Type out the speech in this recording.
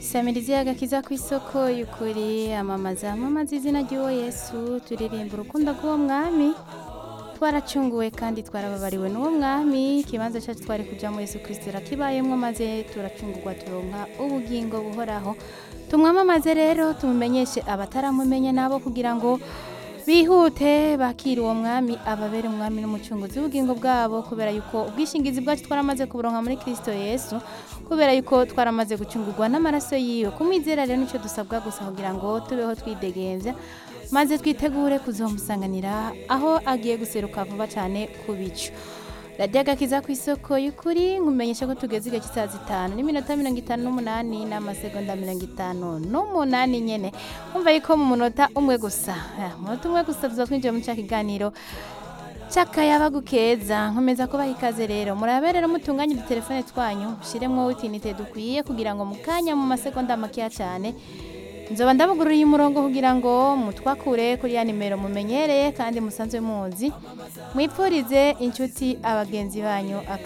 isamirizi y'agakiza ku isoko y'ukuri amamaza amamaza izina ry'uwo yesu turirimba urukundo rw'uwo mwami twaracunguwe kandi twarababariwe n'uwo mwami ikibanza cyacu twari kujyamo yesu kirisitira kibayemo maze turacungurwa turonka ubugingo buhoraho tumwamamaze rero tumumenyeshe abataramumenya nabo kugira ngo bihute bakira uwo mwami ababere umwami n'umucunguzi w'ubugingo bwabo kubera yuko ubwishingizi bwacu twaramaze kuburonka muri kirisito yesu kubera yuko twaramaze gucungurwa n'amaraso yiwe kumwizera rero nicyo dusabwa gusa kugira ngo tubeho twidegenvya maze twitegure kuzomusanganira aho agiye guseruka vuba cyane ku bicu radiyo agakiza ku isoko y'ukuri nkumenyesha ko tugeze igihe cy'isaha zitanu n'iminota mirongo itanu n'umunani n'amasegonda mirongo itanu n'umunani nyene umva yuko mu munota umwe gusa eh, umunota umwe gusa tuza twinjiye mu cya kiganiro cy'akayabagu keza nkomeza kubaha ikaze rero murabe rero mutunganye udutelefone twanyu mushyiremo utinite dukwiye kugira ngo mu kanya mu masegonda makeya cyane nzoba ndabugururiye umurongo kugira ngo mutwakure kuri ya nimero mumenyereye kandi musanzwe muzi mwipfurize inshuti abagenzi banyu aka